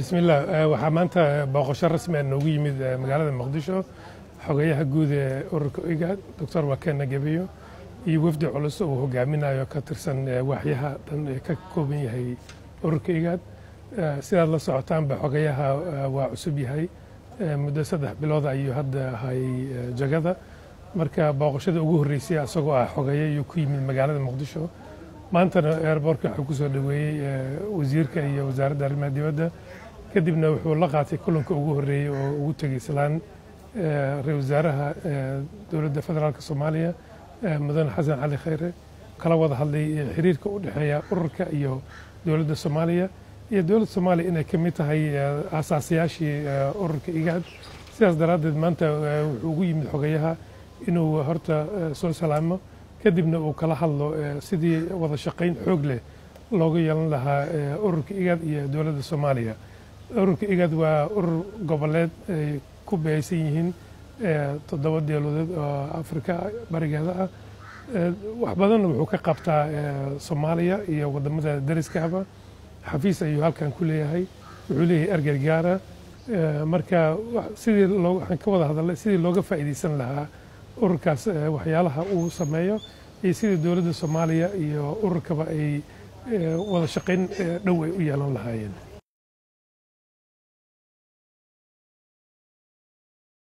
bismillaah waxaa maanta booqasho rasmi ah noogu yimid magaalada muqdisho xogeyaha guud ee ururka igaad doctor wakena gebiyo iyo wafdi culus uu hogaaminayo ka tirsan waaxyaha dhan ee ka kooban yahay ururka igaad sidaad la socotaanba xogeyaha waa cusub yahay muddo saddex bilood ayuu hadda hayay jagada marka booqashada ugu horreysay isagoo ah xogeeye ayuu ku yimid magaalada muqdisho maantana airbortka wuxuu kusoo dhoweeyey wasiirka iyo wasaaradda arrimaha dibadda kadibna wuxuu la qaatay kulanka ugu horreeyey oo ugu tegey islaan ra-isul wasaaraha dowladda federaalk soomaaliya mudane xasan cali khayre kala wada hadlay xiriirka u dhexeeya ururka iyo dowladda soomaaliya iyo dowladda soomaaliya inay ka mid tahay aasaasayaashii ururka igaad sidaas daraaddeed maanta wuxuu ugu yimid xogayaha inuu horta soo salaamo kadibna uu kala hadlo sidii wada shaqayn xoog leh looga yeelan lahaa ururka igaad iyo dowladda soomaaliya ururka igaad waa urur goboleed ay ku behaysan yihiin toddoba dowladood oo afrika barigeeda ah wax badanna wuxuu ka qabtaa soomaaliya iyo wadamada dariskaaba xafiis ayuu halkan ku leeyahay wuxuu leeyahay erger gaara marka sidii waxaan ka wada hadalnay sidii looga faa'iidaysan lahaa ururkaas waxyaalaha uu sameeyo iyo sidii dowladda soomaaliya iyo ururkaba ay wada shaqayn dhow ay u yeelan lahaayeen